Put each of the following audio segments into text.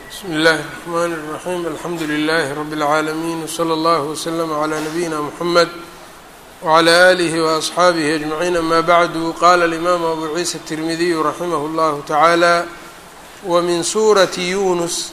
bsmi اllahi الرحmn الرaxيm alxamdu لlh rb العaalمين wslى اllه وslm عlى نabيina mحamed وعlى آlih وأصxaabih أجمعين ama bعdu qala الإmam abu ciisa التirmidiy raximah اllah taعaalى wmin suraةi yunus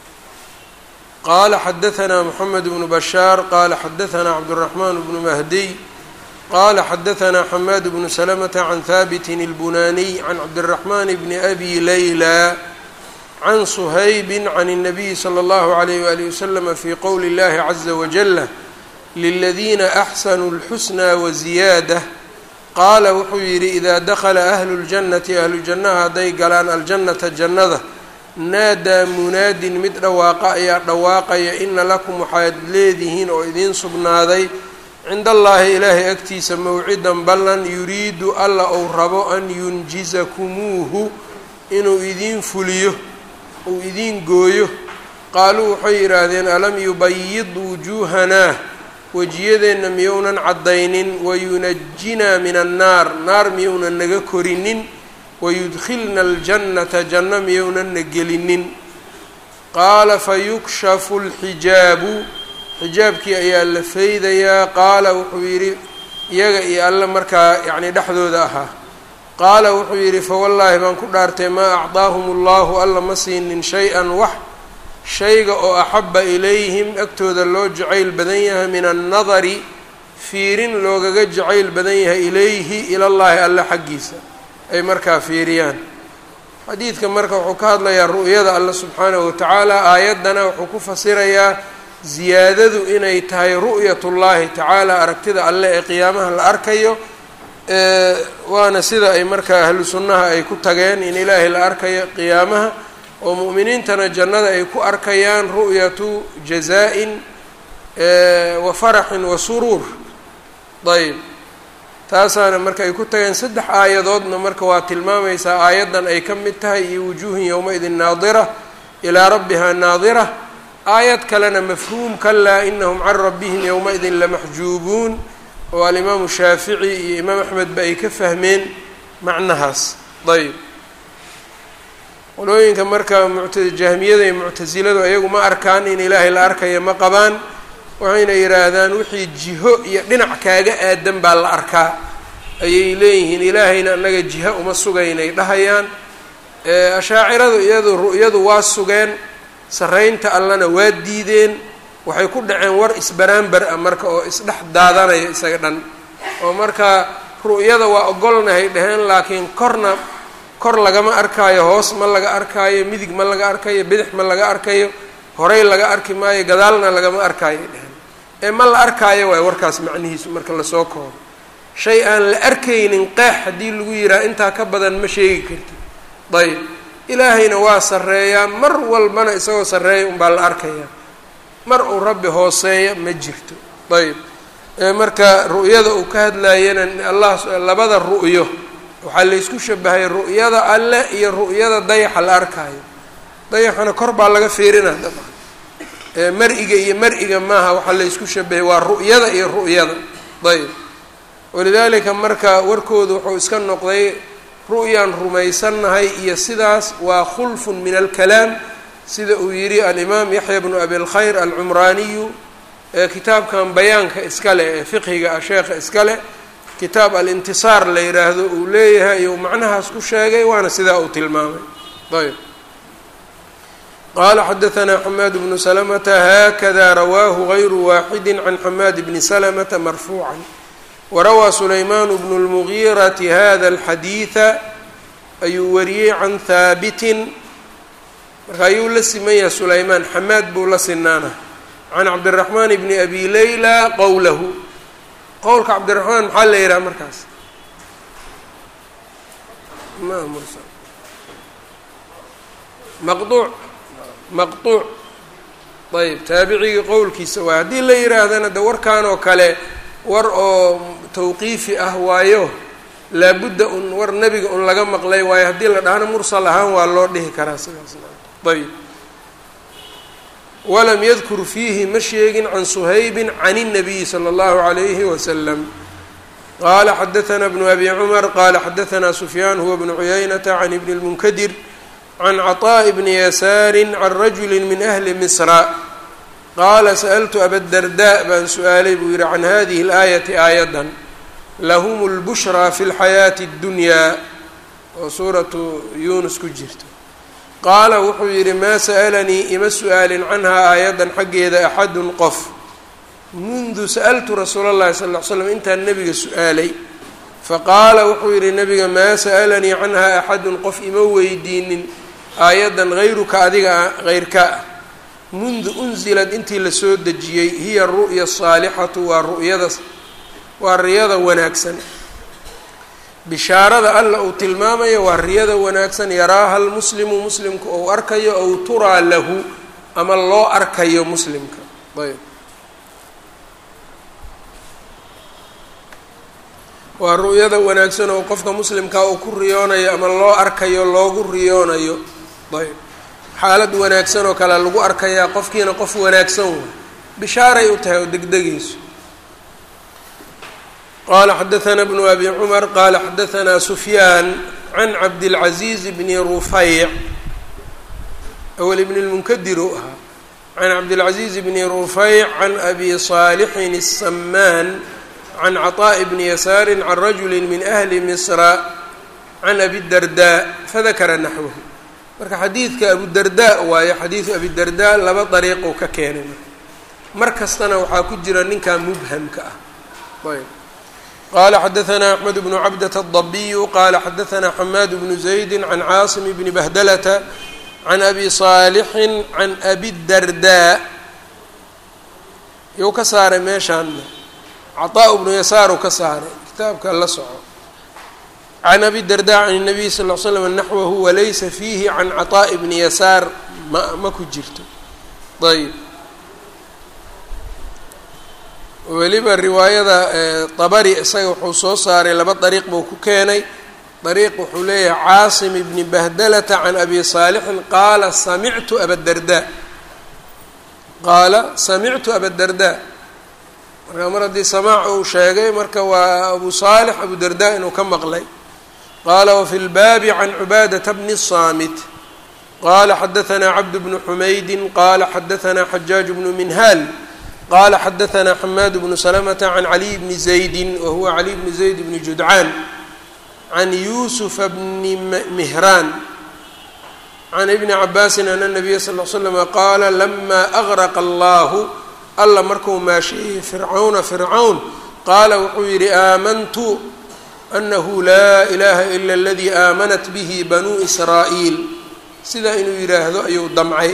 qala xadaثna mحamed بن bashاar qala xadaثna cabdالرaحman بن mahdiy qala xadaثna xmad بن سلمة عn habt الbunaniي عn cabdالرaحman بn أbi layla can shaybi can الnabiyi slى اllahu عalayh wali waslama fi qowli اllahi caza wajala liladiina axsanuu اlxusnaa waziyaada qaala wuxuu yidhi idaa dakla ahlu اljannati ahlu jannaha hadday galaan aljannata jannada naadaa munaadin mid dhawaaqa ayaa dhawaaqaya ina lakum waxaad leedihiin oo idiin sugnaaday cinda allaahi ilaahay agtiisa mowcidan ballan yuriidu alla ou rabo an yunjizakumuuhu inuu idiin fuliyo uu idiin gooyo qaaluu waxay yidhaahdeen alam yubayid wujuuhanaa wejiyadeenna miyounan caddaynin wayunajinaa min annaar naar miyounan naga korinin wayudkhilna aljannata janno miyounan na gelinin qaala fayukshafu lxijaabu xijaabkii ayaa la feydayaa qaala wuxuu yidhi iyaga iyo alle markaa yacni dhexdooda ahaa qaala wuxuu yidhi fawallaahi baan ku dhaartay maa acdaahum allahu alla ma siinin shay-an wax shayga oo axabba ilayhim agtooda loo jacayl badan yahay min annadari fiirin loogaga jacayl badan yahay ilayhi ilallaahi alle xaggiisa ay markaa fiiriyaan xadiidka marka wuxuu ka hadlayaa ru'yada alle subxaanahu watacaala aayaddana wuxuu ku fasirayaa ziyaadadu inay tahay ru'yatullaahi tacaala aragtida alle ee qiyaamaha la arkayo waana sida ay markaa ahlu sunnaha ay ku tageen in ilaahay la arkayo qiyaamaha oo mu'miniintana jannada ay ku arkayaan ru'yatu jazaa-in wa faraxin wa suruur ayb taasaana marka ay ku tageen saddex aayadoodna marka waa tilmaamaysaa aayaddan ay ka mid tahay iyo wujuuhin yowma-idin naadira ilaa rabbihaa naadira aayad kalena mafhuum kalaa inahum can rabbihim yowma-idin lamaxjuubuun oo alimaamu shaafici iyo imaam axmed ba ay ka fahmeen macnahaas ayb qolooyinka marka mucta jahmiyada iyo muctasiladu ayagu ma arkaan in ilaahay la arkaya ma qabaan waxayna yidhaahdaan wixii jiho iyo dhinac kaaga aadan baa la arkaa ayay leeyihiin ilaahayna annaga jiho uma sugaynay dhahayaan ashaaciradu iyadu ru'yadu waa sugeen sarraynta allana waa diideen waxay ku dhaceen war isbaraanbar ah marka oo isdhex daadanaya isaga dhan oo marka ru'yada waa ogolnahay dheheen laakiin korna kor lagama arkaayo hoos ma laga arkaayo midig ma laga arkayo bidix ma laga arkayo horey laga arki maayo gadaalna lagama arkaayo dheheen ee ma la arkaayo waay warkaas macnihiisu marka lasoo koobo shay aan la arkaynin qeex haddii lagu yidhaha intaa ka badan ma sheegi kartid ayb ilaahayna waa sarreeyaa mar walbana isagoo sarreeya unbaa la arkayaa mar uu rabbi hooseeya ma jirto ayb marka ru'yada uu ka hadlayana allah labada ru'yo waxaa laysku shabahay ru'yada alle iyo ru'yada dayaxa la arkaayo dayaxana kor baa laga fiirinaa dabcan mar-iga iyo mar-iga maaha waxaa laysku shabahay waa ru'yada iyo ru'yada ayb walidaalika marka warkoodu wuxuu iska noqday ru'yaan rumaysannahay iyo sidaas waa khulfun min alkalaam sida uu yidhi alimaam yaxya bnu abi lkhayr alcumraaniyu ee kitaabkan bayaanka iska leh ee fiqhiga ah sheekha iska leh kitaab alintisaar la yidhaahdo uu leeyahay iyou macnahaas ku sheegay waana sidaa uu tilmaamay ayb qaala xadaثna xamaad bnu slmta hakada rawaahu غayru waaxidi can xamaad bni slmta marfuuca warawaa sulayman bnu اlmugiirati hada اlxadiiثa ayuu wariyey can haabitin marka ayuu la siman yahay sulaymaan xamaad buu la sinaana can cabdiraxmaan bni abi layla qowlahu qowlka cabdiraxmaan maxaa la yidhaha markaas maqduuc maqduuc ayb taabicigii qowlkiisa waay haddii la yidhaahdana de warkan oo kale war oo tawqiifi ah waayo laabudda un war nebiga un laga maqlay waayo haddii la dhahana mursal ahaan waa loo dhihi karaa sidaas ayb walam yadkur fiihi ma sheegin can suhaybin can الnabiyi slى اllahu عalayhi wasalam qala xadaثna bnu abi cumar qala xadaثna sufyaan huwa bnu cuyaynata can ibni اlmunkadir can caطaaءi bni yasaari can rajuli min ahli misra qaala sa'altu abadardaa baan su-aalay buu yihi can hadihi اlaayati aayaddan lahum اlbushraa fi اlxayaati اddunyaa oo suuratu yuunus ku jirto qaala wuxuu yidhi maa sa'alanii ima su-aalin canhaa aayaddan xaggeeda axadun qof mundu sa'altu rasuula اllahi sal ll ly slam intaan nebiga su-aalay faqaala wuxuu yidhi nebiga maa sa'alanii canhaa axadun qof ima weydiinin aayaddan hayruka adiga heyrka ah mundu unsilad intii lasoo dejiyey hiya aru'ya asaalixatu waa ru'yada waa riyada wanaagsan bishaarada alla uu tilmaamayo waa riyada wanaagsan yaraaha almuslimu muslimka ou arkayo ow turaa lahu ama loo arkayo muslimka ayb waa ru'yada wanaagsan oo qofka muslimkaa uu ku riyoonayo ama loo arkayo loogu riyoonayo ayb xaalad wanaagsan oo kale lagu arkayaa qofkiina qof wanaagsan way bishaaray u tahay oo degdegayso qala xadaثna bnu abi cumar qala xadaثna sufyaan can cabdilcaزiiz bni rufayc awel ibn اlmunkadir uu ahaa can cabdilcaزiiz bni rufayc can abi صaalixin الsamaan can caطaaءi bni yasaari can rajuli min ahli misra can abi darda fadakara naxwahu marka xadiidka abudarda waayo xadiidu abidarda laba dariiqou ka keenay mar kastana waxaa ku jira ninkaa mubhamka ah ayb qala xadaثna axmed bnu cabdة الضabiyu qala xadaثna xamaad bnu زaydi can caasim bni bahdalata can abi صaalixi can abi darda yuu ka saaray meeshaanna caطaaء bnu yasaaru ka saaray kitaabka la soco can abi darda can الnabiy sal ll slam naxwahu walaysa fiihi can caطaaءi bni yasaar ma ma ku jirto ayb weliba riwaayada dabari isaga wuxuu soo saaray laba dariiq buu ku keenay dariiq wuxuu leeyahay caasim bni bahdalata can abi saalixin qaala samictu abadarda qaala samictu abadarda marka mar haddii samaac uu sheegay marka waa abu saalix abudarda inuu ka maqlay qaala wafi lbaabi can cubaadata bni الsaamit qala xadaثna cabd bnu xumaydi qala xadaثna xajaaj bnu minhaal qala xadaثna xamaad bnu slmta can caliy bni zaydi wahuwa caliy bni zayd bni judcaan can yusufa bni mihraan can ibni cabaasin ana nabiya sal l slama qaala lama agraqa allahu alla markuu maasheeyey fircawna fircawn qaala wuxuu yidhi aamantu anahu laa ilaha ila aladii aamanat bihi banuu israa'iil sidaa inuu yidhaahdo ayuu damcay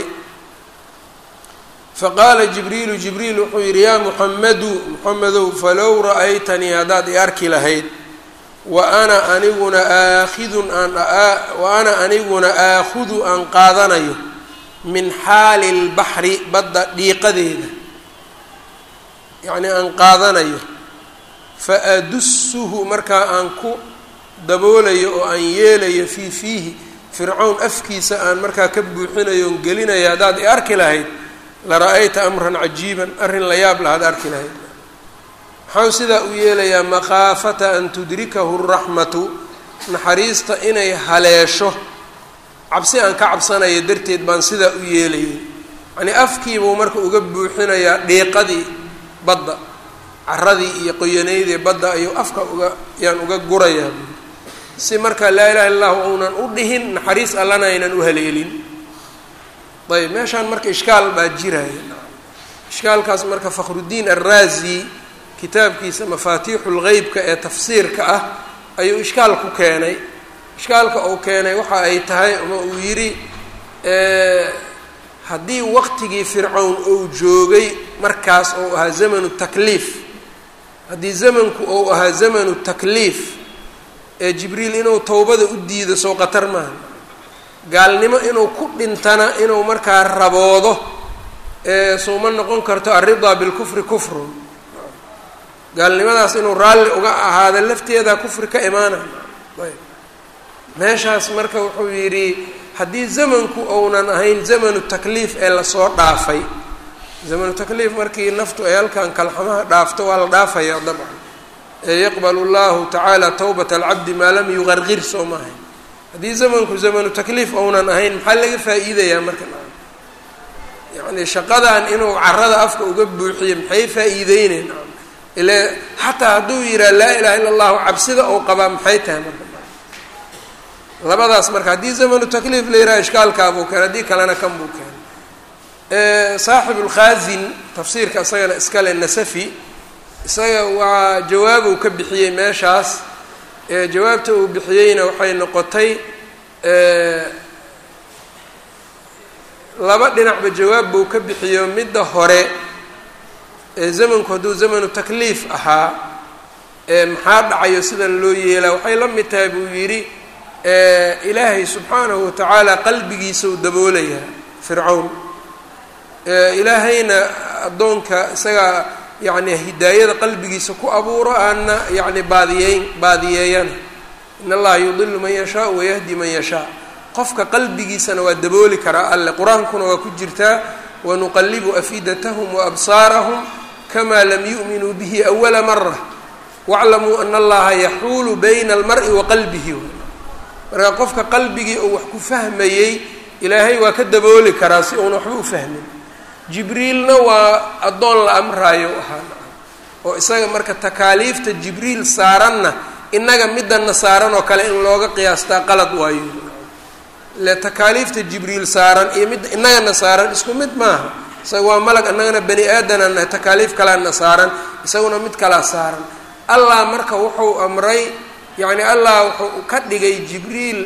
faqaala jibriilu jibriil wuxuu yidhi yaa muxamedu muxamedow falow ra'aytanii haddaad i arki lahayd wa ana aniguna aakhidun aan wa ana aniguna aakhudu aan qaadanayo min xaali lbaxri badda dhiiqadeeda yacnii aan qaadanayo fa adussuhu markaa aan ku daboolayo oo aan yeelayo fii fiihi fircawn afkiisa aan markaa ka buuxinayo on gelinayo haddaad i arki lahayd la-ra'ayta amran cajiiban arrin la yaab lahaad arki lahayd maxau sidaa u yeelayaa makhaafata an tudrikahu raxmatu naxariista inay haleesho cabsi aan ka cabsanayo darteed baan sidaa u yeelayay yacnii afkiibuu marka uga buuxinayaa dhiiqadii badda caradii iyo qoyanaydii badda ayuu afka uga yaan uga gurayaa si marka laa ilaha illa llahu uunan u dhihin naxariis allana aynan u haleelin ayb meeshaan marka ishkaal baa jiraya ishkaalkaas marka fakhrudiin arraazi kitaabkiisa mafaatiixu lgeybka ee tafsiirka ah ayuu ishkaal ku keenay ishkaalka uu keenay waxa ay tahay ama uu yidhi haddii waqtigii fircawn uu joogay markaas ou ahaa zamanu takliif haddii zamanku ou ahaa zamanu takliif ee jibriil inuu towbada u diido soo qatar maaha gaalnimo inuu ku dhintana inuu markaa raboodo ee suuma noqon karto alridaa bilkufri kufrun gaalnimadaas inuu raalli uga ahaado lafteeda kufri ka imaanay ayb meeshaas marka wuxuu yidhi haddii zamanku ounan ahayn zamanu takliif ee lasoo dhaafay zamanu takliif markii naftu ay halkan kalxamaha dhaafto waa la dhaafayaa dabcan ee yaqbalu llahu tacaala tawbata alcabdi maa lam yuqarqir soo maahay haddii zamanku zamanu takliif ounan ahayn maxaa laga faa'iidayaa marka yacni shaqadan inuu carada afka uga buuxiyo maxay faa'iideyneen ile xataa hadduu yidhaha laa ilaha illa allahu cabsida ou qabaa maxay tahay marka labadaas marka haddii zamanu takliif la yidhaha ishkaalkaabuu keen haddii kalena kan buu keenay saaxibu lkhaazin tafsiirka isagana iskale nasafi isaga waa jawaabuu ka bixiyey meeshaas jawaabta uu bixiyeyna waxay noqotay laba dhinacba jawaab buu ka bixiyo midda hore ee zamanku hadduu zamanu takliif ahaa maxaa dhacayo sidan loo yeelaa waxay la mid tahay buu yidhi ilaahay subxaanahu watacaala qalbigiisau daboolayaa fircawn ilaahayna addoonka isagaa yacni hidaayada qalbigiisa ku abuuro aanna yacni baadiyeyn baadiyeeyana in allaha yudilu man yashaau wayahdi man yashaa qofka qalbigiisana waa dabooli karaa alle qur-aankuna waa ku jirtaa wanuqalibu afidatahum waabsaarahum kamaa lam yu'minuu bihi awala mara waclamuu ana allaha yaxuulu bayna almari wa qalbihi marka qofka qalbigii uu wax ku fahmayey ilaahay waa ka dabooli karaa si uuna waxba u fahmin jibriilna waa addoon la amraayo ahaa oo isaga marka takaaliifta jibriil saaranna innaga midana saaran oo kale in looga qiyaastaa qalad waayo le takaaliifta jibriil saaran iyo midda innagana saaran isku mid maaha isaga waa malag annagana bani aadanana takaaliif kalaana saaran isaguna mid kalaa saaran allah marka wuxuu amray yacni allah wuxuu ka dhigay jibriil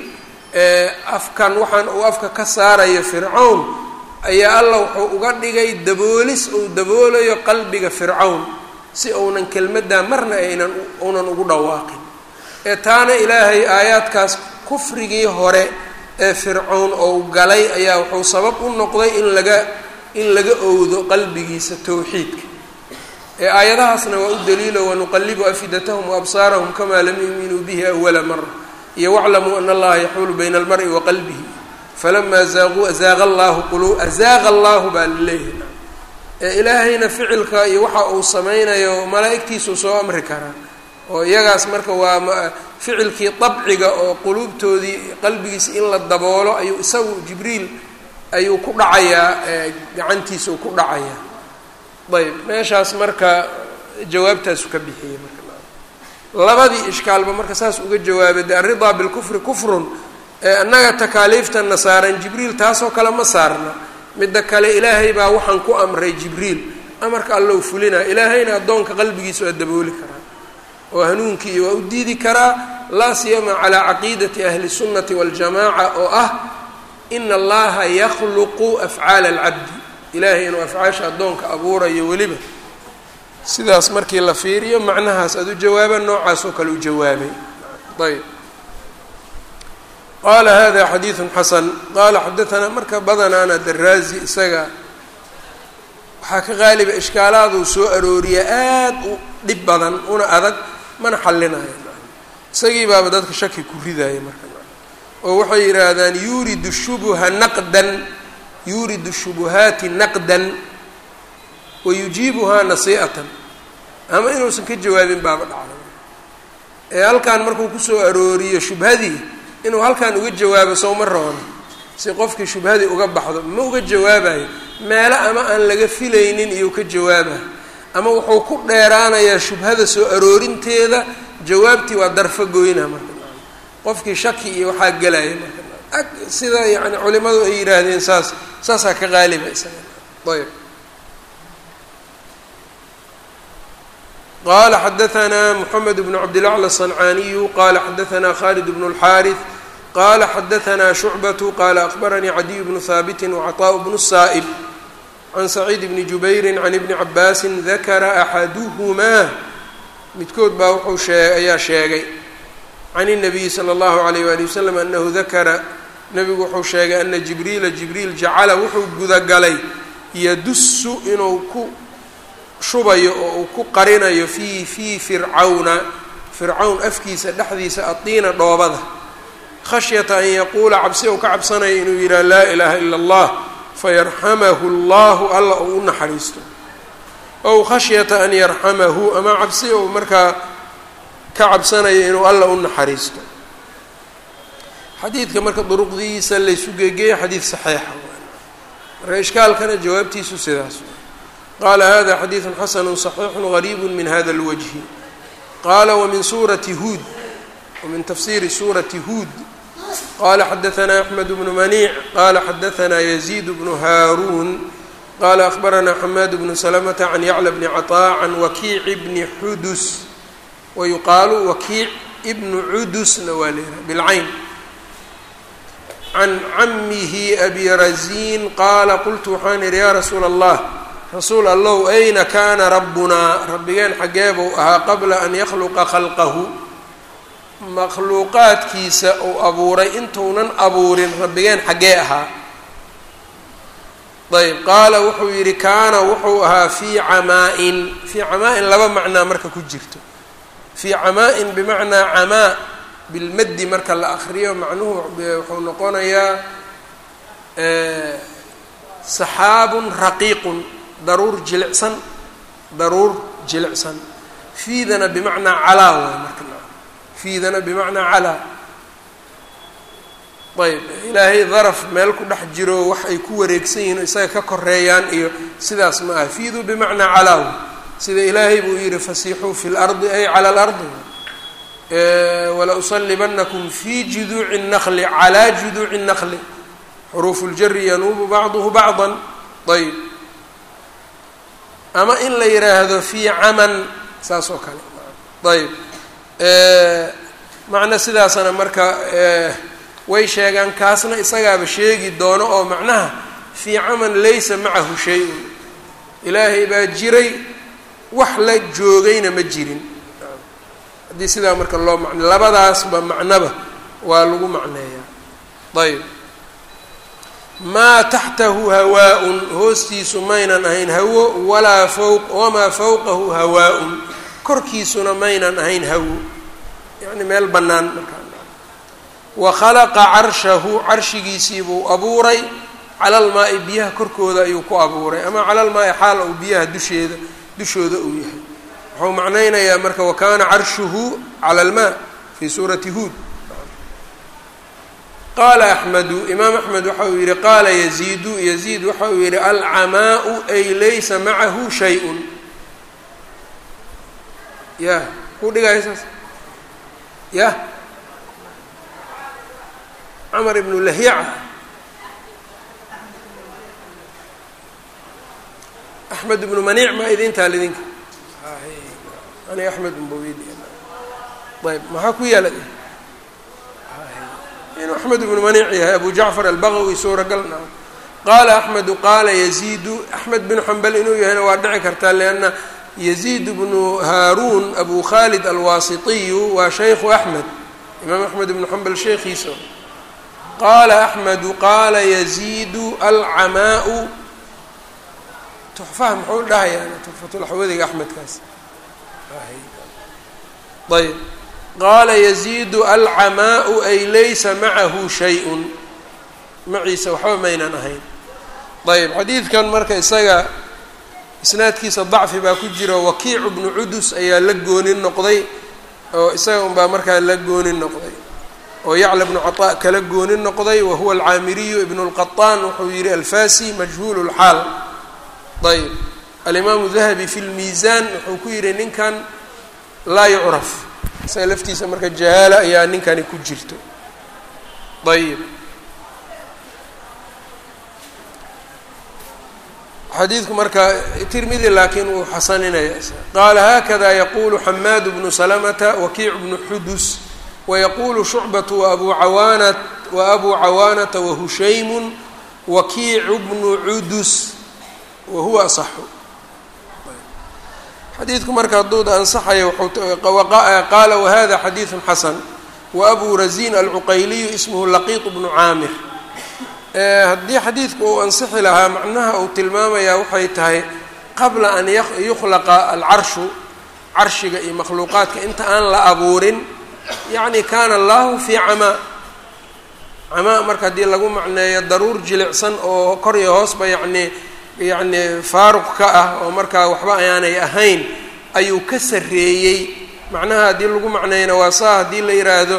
afkan waxaan uu afka ka saarayo fircawn ayaa allah wuxuu uga dhigay daboolis uu daboolayo qalbiga fircawn si uunan kelmaddaa marna aynan uunan ugu dhawaaqin ee taana ilaahay aayaadkaas kufrigii hore ee fircawn ou galay ayaa wuxuu sabab u noqday in laga in laga owdo qalbigiisa towxiidka ee aayadahaasna waa u daliilo wanuqalibu afidatahum waabsaarahum kamaa lam yuuminuu bihi awala mara iyo waclamuu ana allaha yaxuulu bayna almari wa qalbihi falamaa zaaquu azaaqa allahu qulu azaaqa allahu baa laleeyahay ee ilaahayna ficilka iyo waxa uu sameynayo malaa'igtiisuu soo amri karaa oo iyagaas marka waa ficilkii dabciga oo quluubtoodii qalbigiisa in la daboolo ayuu isagu jibriil ayuu ku dhacayaa gacantiisau ku dhacayaa ayb meeshaas marka jawaabtaasu ka bixiyey marka labadii ishkaalba marka saas uga jawaabay de alridaa bilkufri kufrun annaga takaaliiftana saaran jibriil taasoo kale ma saarna midda kale ilaahay baa waxaan ku amray jibriil amarka allow fulinaa ilaahayna addoonka qalbigiisa waa dabooli karaa oo hanuunkii waa u diidi karaa laa siyama calaa caqiidati ahli sunnati waljamaaca oo ah ina allaha yakhluqu afcaala alcabdi ilaahay inuu afcaasha addoonka abuurayo weliba sidaas markii la fiiriyo macnahaas aada u jawaaba noocaas oo kale u jawaabay ayb qaala hada xadiidu xasan qaala xadaanaa marka badanaana daraazi isaga waxaa ka qaaliba ishkaalaaduu soo arooriya aad u dhib badan una adag mana xallinayo isagii baaba dadka shaki ku ridaya marka oo waxay yidhaahdaan yuridu shubuha naqdan yuridu shubuhaati naqdan wa yujiibuhaa nasii'atan ama inuusan ka jawaabin baaba dhacda ee halkan markuu kusoo arooriyo shubhadii inuu halkan uga jawaabo sowma roona si qofkii shubhadii uga baxdo ma uga jawaabayo meelo ama aan laga filaynin iyuu ka jawaaba ama wuxuu ku dheeraanayaa shubhada soo aroorinteeda jawaabtii waa darfo goyna marka qofkii shaki iyo waxaa gelaya marka ag sida yani culimadu ay yidhaahdeen saas saasaa ka qaaliba isaga ayb qala xadaanaa mxamed bn cabdilacla aلصancaniyu qala xadaanaa khalid bn اlxaariث qala xadaanaa shucbatu qala akbaranii cadiy bnu haabiti wcaطaaء bnu الsaa'b can saciid bni jubayri can ibni cabaasi dakara axaduhumaa midkood baa wuxuu shee ayaa sheegay can الnabiyi slى اllahu عalayh wali waslm anahu dakara nabigu wuxuu sheegay ana jibriila jibriil jacala wuxuu gudagalay yadusu inuu ku shubayo oo uu ku qarinayo fii fii fircawna fircawn afkiisa dhexdiisa adiina dhoobada khashyata an yaquula cabsi ou ka cabsanayo inuu yidhaha laa ilaaha ila allah fayarxamahu allahu alla ou u naxariisto ow khashyata an yarxamahu ama cabsi ou markaa ka cabsanayo inuu alla u naxariisto xadiidka marka duruqdiisa laysu geegeeyo xadiid saxiixa marka ishkaalkana jawaabtiisu sidaas qaala hada xadiidu xasanu صaxiixu gariibu min hada اlwajhi qaala wmin suurati huud wmin tafsiri suurati huud qala xadaثna axmed bnu maniic qala xadaثna yaziid bnu haaruun qala akhbarana xamaad bnu slmta can yacla bni caطaa can wakiici bni xudus wayuqaalu wakiic bnu cudusna waa leeyahay bilcayn can camihi abi raziin qaala qultu waxaan idhi yaa rasuula allah rasuul allow ayna kaana rabbunaa rabbigeen xaggee buu ahaa qabla an yakhluqa khalqahu makhluuqaadkiisa uu abuuray intuunan abuurin rabbigeen xaggee ahaa ayb qaala wuxuu yidhi kaana wuxuu ahaa fii camaa-in fii camaa-in laba macnaa marka ku jirto fii camaa-in bimacnaa camaa bilmaddi marka la akriyo macnuhu wuxuu noqonayaa saxaabun raqiiqun daruur jilicsan daruur jilicsan fiidana bimacnaa calaa waay marka fiidana bimacnaa calaa ayb ilaahay daraf meel ku dhex jiro wax ay ku wareegsan yihiin o isaga ka koreeyaan iyo sidaas ma aha fiidu bimacnaa calaa way sida ilaahay buu yihi fasiixuu fi lardi ay cala alardi wala usalibanakum fi juduuci الnaqli calaa juduuci الnaqli xuruufu اljari yanuubu bacduhu bacضa ayb ama in la yidhaahdo fii caman saas oo kale ayb macno sidaasana marka way sheegaan kaasna isagaaba sheegi doono oo macnaha fii caman laysa macahu shay-un ilaahay baa jiray wax la joogayna ma jirin haddii sidaa marka loo macne labadaasba macnoba waa lagu macneeyaa ayb maa taxtahu hawaa-un hoostiisu maynan ahayn hawo walaa fowq wamaa fowqahu hawaa-un korkiisuna maynan ahayn hawo yacni meel bannaan markaa wa khalaqa carshahu carshigiisii buu abuuray cala almaa-i biyaha korkooda ayuu ku abuuray ama cala almaa-i xaal ou biyaha dusheeda dushooda uu yahay wuxuu macnaynayaa marka wa kaana carshuhu cala almaa fii suurati huud qaala axmedu imaam axmed waxa uu yihi qaala yaziidu yaziid waxa uu yihi alcamaau ay laysa macahu shay-un ya ku dhigaya saas ya cmar ibnu lahyaca axmed ibnu maniic maa idintaa lidinka aniga axmed unbawid ayb maxaa ku yaala inuu axmed ibnu maniic yahay abu jacfar albagawi suuragalna qaala axmedu qaala yaziidu axmed binu xambal inuu yahayna waa dhici kartaa lianna yaziid bnu haaruun abu khalid alwaasitiyu waa shaykhu axmed imaam axmed ibnu xambal sheekhiisa qaala axmedu qaala yaziidu alcamaau tuxfaha muxuu dhahayaa tuxfatulaxwadiga axmedkaas ayb qaala yaziidu alcamaau ay laysa macahu shay-un maciisa waxba maynan ahayn ayb xadiidkan marka isaga isnaadkiisa dacfi baa ku jira wakiicu bnu cudus ayaa la goonin noqday oo isaga unbaa markaa la goonin noqday oo yacla bnu caطaa kala goonin noqday wahuwa alcaamiriyu ibnu اlqaطaan wuxuu yihi alfasi majhuul اlxaal ayb alimaamu dahabi fi lmiisaan wuxuu ku yihi ninkan laa yucraf isaga laftiisa marka jahaala ayaa ninkani ku jirto ayb xadiidku marka tirmidi laakiin wuu xasaninaya qaala haakada yaqulu xamaad bnu salamata wakiic bnu xudus wayaqulu shucbatu waabuu cawaanat wa abuu cawaanata wahushaymu wakiicu bnu cudus wahuwa asaxu xadiidku marka hadduu ansaxayo qaala wahada xadiidu xasan waabuu razin alcuqayliyu ismhu laqiiط bnu caamir haddii xadiidku uu ansixi lahaa macnaha uu tilmaamayaa waxay tahay qabla an yukhlaqa alcarshu carshiga iyo makhluuqaadka inta aan la abuurin yacni kaana allahu fii camaa camaa marka haddii lagu macneeyo daruur jilicsan oo kor iyo hoosba yacni yacni faaruq ka ah oo markaa waxba ayaanay ahayn ayuu ka sarreeyey macnaha haddii lagu macneeyana waa saa haddii la yidhaahdo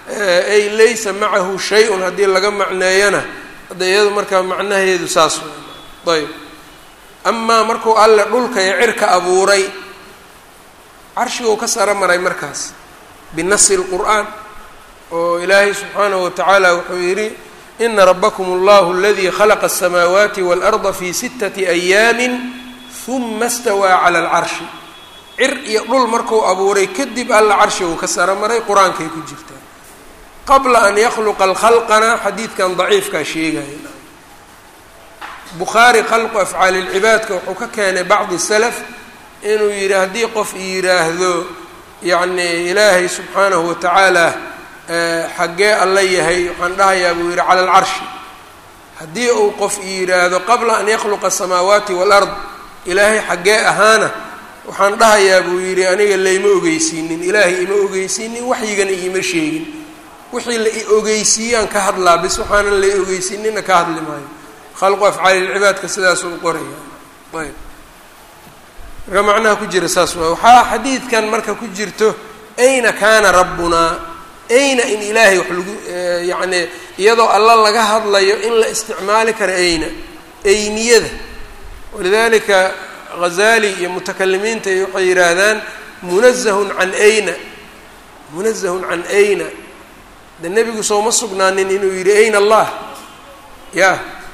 ay laysa macahu shay-un haddii laga macneeyana hadda iyadu markaa macnaheedu saas w ayb amaa markuu alle dhulka iyo cirka abuuray carshiguu ka saro maray markaas binasi lqur'aan oo ilaahay subxaanahu watacaala wuxuu yidhi ina rabakum allahu aladii khalaqa asamaawaati waalarda fi sittati ayaamin huma stawaa cala alcarshi cir iyo dhul markuu abuuray kadib alla carshiguu ka saro maray qur-aankay ku jirtaa qabla an yakhluqa alkhalqana xadiidkan daciifkaa sheegaya bukhaari khalqu afcaali lcibaadka wuxuu ka keenay bacdi salaf inuu yidhi haddii qof yidhaahdo yacni ilaahay subxaanahu watacaala xaggee alla yahay waxaan dhahayaa buu yidhi cala alcarshi haddii uu qof yidhaahdo qabla an yakhluqa asamaawaati waalard ilaahay xaggee ahaana waxaan dhahayaa buu yidhi aniga layma ogeysiinin ilaahay ima ogeysiinin waxyigana iima sheegin wixii la i ogeysiiyaan ka hadlaa bis waxaanan la i ogeysiinina ka hadli maayo khalqu afcaali lcibaadka sidaasuu qoraya ayb marka macnaha ku jira saas waay waxaa xadiidkan marka ku jirto ayna kaana rabbunaa ayna in ilaahay wax lagu yacni iyadoo alla laga hadlayo in la isticmaali karo ayna ayniyada walidalika ghazali iyo mutakalimiinta iyo waxay yidhaahdaan munazahun can ayna munazahun can ayna de nebigu sooma sugnaanin inuu yidhi ayna allah ya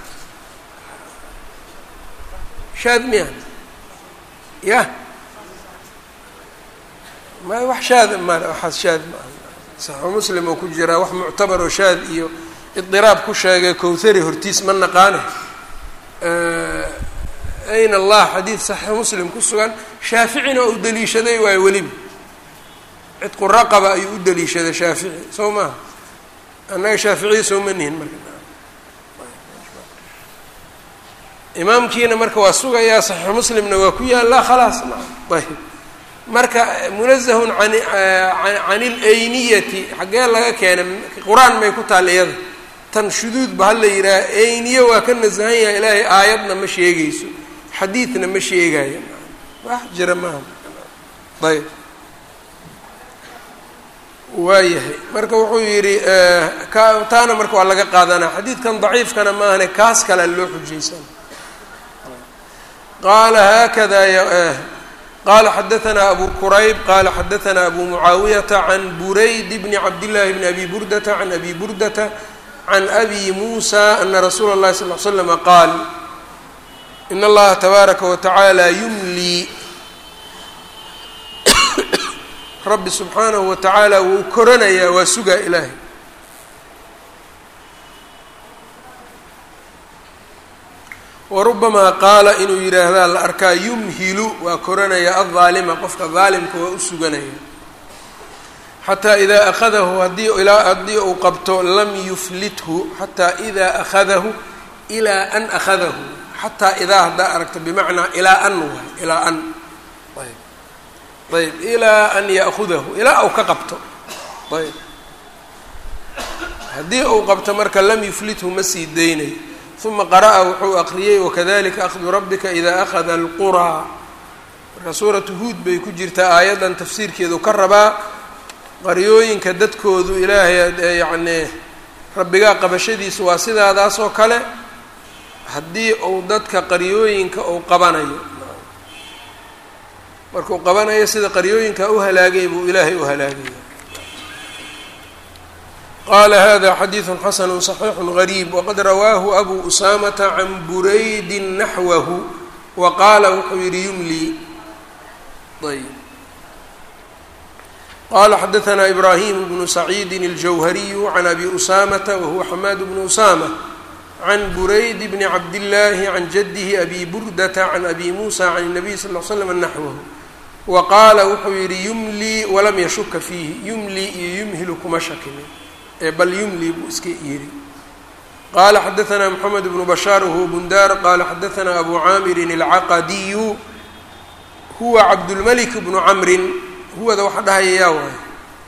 shaad miya ya ma wax shaad ma waxaas shaad ma saxu muslim oo ku jiraa wax muctabar oo shaad iyo idiraab ku sheegay kowthari hortiis ma naqaane ayna allah xadiid saxiix muslim ku sugan shaaficina oo u daliishaday waayo weliba cidqu raqaba ayuu u daliishaday shaafici soo maha annaga shaaficiya sooma nihin marka imaamkiina marka waa sugayaa saxiix muslimna waa ku yaallaa khalaas ayb marka munazahun an can ilayniyati xaggee laga keenay qur-aan may ku taal iyada tan shuduud ba hala yidhaaha ayniye waa ka nasahan yahay ilaahay aayadna ma sheegayso xadiidna ma sheegayo wax jira maaha ayb waayahay marka wuxuu yidhi ka taana marka waa laga qaadanaa xadiidkan daciifkana maahane kaas kalea loo xujaysana qaala haakada qala xadaanaa abu qurayb qala xadaanaa abu mucaawiyata can burayd bni cabdillahi bni abi burdata can abi burdata can abi muusa ana rasuula اllahi sal l slama qaal in allaha tabaaraka watacaala yumlii rabbi subxaanahu wa tacaala wuu koranayaa waa sugaa ilaahay warubamaa qaala inuu yidhaahdaa la arkaa yumhilu waa koranaya aldaalima qofka daalimka waa u suganaya xataa idaa akhadahu haddii ilaa haddii uu qabto lam yuflithu xataa idaa akhadahu ilaa an akhadahu xataa idaa haddaa aragto bimacnaa ilaa an waay ilaa an ayb ayb ilaa an ya'hudahu ilaa uu ka qabto ayb haddii uu qabto marka lam yuflithu ma sii daynayo uma qara'a wuxuu aqriyey wakadalika akhdu rabbika idaa akhada alquraa marka suuratu huud bay ku jirtaa aayaddan tafsiirkeedu ka rabaa qaryooyinka dadkoodu ilaahay yacnii rabbigaa qabashadiisu waa sidaadaas oo kale haddii uu dadka qaryooyinka uu qabanayo markuu qabanayo sida qaryooyinka u halaagay buu ilaahay u halaagaya qala hada xadiidu xasanu صaxiixu غariib waqad rawaahu abu usaamata can buraydi naxwahu wa qaala wuxuu yihi yumlii ayb qala xadaثna ibrahim bnu saciidi اljawhariyu can abi usaamata wahuwa xamaad bnu usama can burayd bni cabdillaahi can jadihi abi burdata can abi muusa can الnabiy sal ll slam naxwahu wa qaala wuxuu yihi yumlii walam yashuka fiihi yumlii iyo yumhilu kuma shakinin bal yumli buu iska yidhi qala xadaثna mxamed bnu bashaar wahuwa bundaar qala xadaثna abu caamirin اlcaqadiyu huwa cabdulmalik bnu camrin huwada waxa dhahaya yaa waayo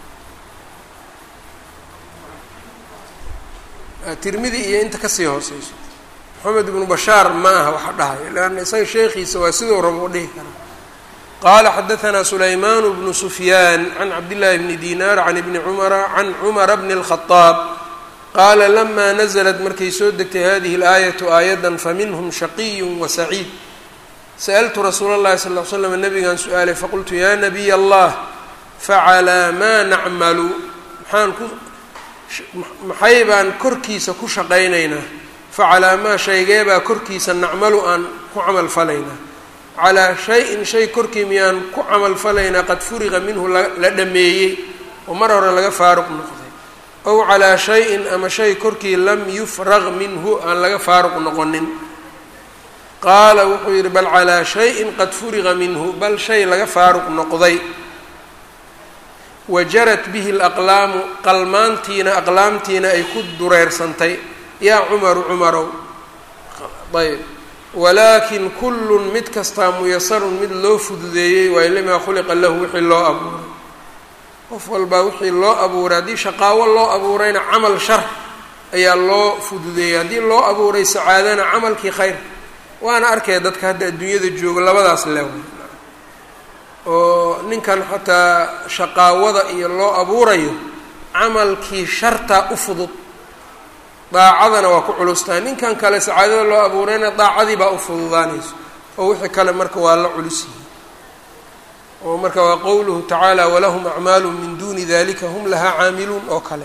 tirmidi iyo inta kasii hooseyso maxamed ibnu bashaar ma aha waxa dhahaya leanna isaga sheekhiisa waa siduu rabo u dhihi karaa qala xadaثna sulayman bnu sufyaan can cabdillaahi bni dinar can ibni cumara can cumara bni اlkhadaab qaala lama naزlat markay soo degtay hadihi اlaayatu aayada faminhm shaqiy wasaciid sa'ltu rasuula اllahi sal ll ly slam nabigan su-aalay faqultu ya nabiy allah facalaa maa nacmalu maxaan ku maxay baan korkiisa ku shaqaynaynaa facalaa maa shaygeebaa korkiisa nacmalu aan ku camal falaynaa calaa shay-in shay korkii miyaan ku camal falaynaa qad furiqa minhu la dhameeyey oo mar hore laga faaruq noqday ow calaa shay-in ama shay korkii lam yufraq minhu aan laga faaruq noqonin qaala wuxuu yidhi bal calaa shayin qad furiqa minhu bal shay laga faaruq noqday wajarat bihi alaqlaamu qalmaantiina aqlaamtiina ay ku dureersantay yaa cumaru cumarow ayb walaakin kullun mid kastaa muyasarun mid loo fududeeyey waayo limaa khuliqa lahu wixii loo abuuray qof walbaa wixii loo abuuray haddii shaqaawo loo abuurayna camal shar ayaa loo fududeeyey haddii loo abuuray sacaadana camalkii khayr waana arkaya dadka hadda adduunyada joogo labadaas leewa oo ninkan xataa shaqaawada iyo loo abuurayo camalkii shartaa u fudud daacadana waa ku culustahay ninkan kale sacaadada loo abuurayna daacadii baa u fududaanayso oo wixii kale marka waa la culus yihi oo marka waa qowluhu tacaala walahum acmaalu min duni dalika hum lahaa caamiluun oo kale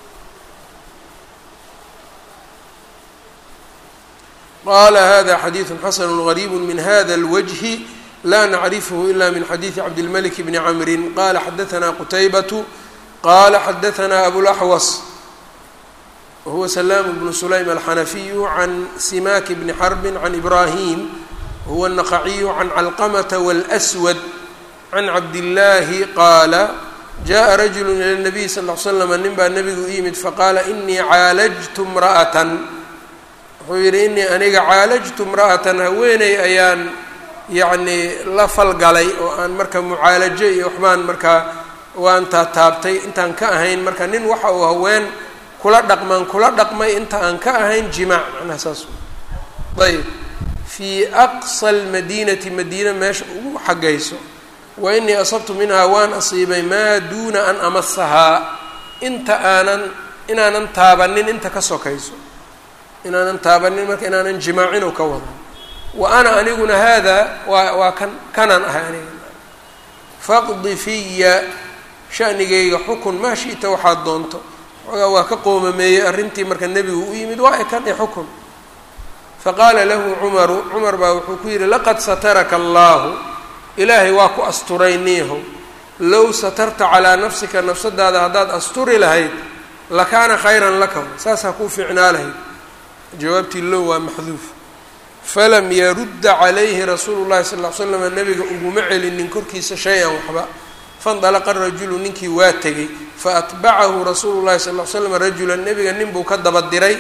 qala hada xadiiثu xasn غrيb min hada الwجه la nacrifhu ila min xadiiثi cabdالmلك bni cmri qala xadaثna qtaybaة qala xadaثna abوlaxwas wahuwa slaam bnu sulaym alxanafiyu can simak bni xrbi can ibrahim wahuwa الnaqaciyu can calqmةa wاlأswad can cabdالlahi qaala jaءa rajulu ilى الnabiy sal ه slm nin baa nebigu u yimid faqaala inii caalajtu اmraأة wuxuu yidhi inii aniga caalajtu imra'atan haweeney ayaan yacnii la falgalay oo aan marka mucaalajo iyo waxbaan markaa waan taataabtay intaan ka ahayn marka nin waxa uu haween kula dhaqmaan kula dhaqmay inta aan ka ahayn jimaac macnaha saas ayb fii aqsa almadiinati madiina meesha ugu xaggayso wa inii asabtu minhaa waan asiibay maa duuna an amasahaa inta aanan inaanan taabanin inta ka sokayso inaanan taabanin marka inaanan jimaacin oo ka wada wa ana aniguna haadaa waa waa kan kanaan ahay aniga faqdi fiya shanigayga xukun maa shi'ta waxaad doonto xoogaa waa ka qoomameeyey arrintii marka nebigu u yimid waa ekan e xukun faqaala lahu cumaru cumar baa wuxuu ku yidhi laqad sataraka allaahu ilaahay waa ku asturay niihow low satarta calaa nafsika nafsadaada haddaad asturi lahayd lakaana khayran laka saasaa kuu fiicnaa lahayd jawaabtii low waa maxduuf falam yarudda calayhi rasuulu llahi sal ll ly slam nabiga uguma celinin korkiisa shay-an waxba faindalaqa rajulu ninkii waa tegey faatbacahu rasuulu llahi sal ll ly slam rajulan nebiga nin buu ka daba diray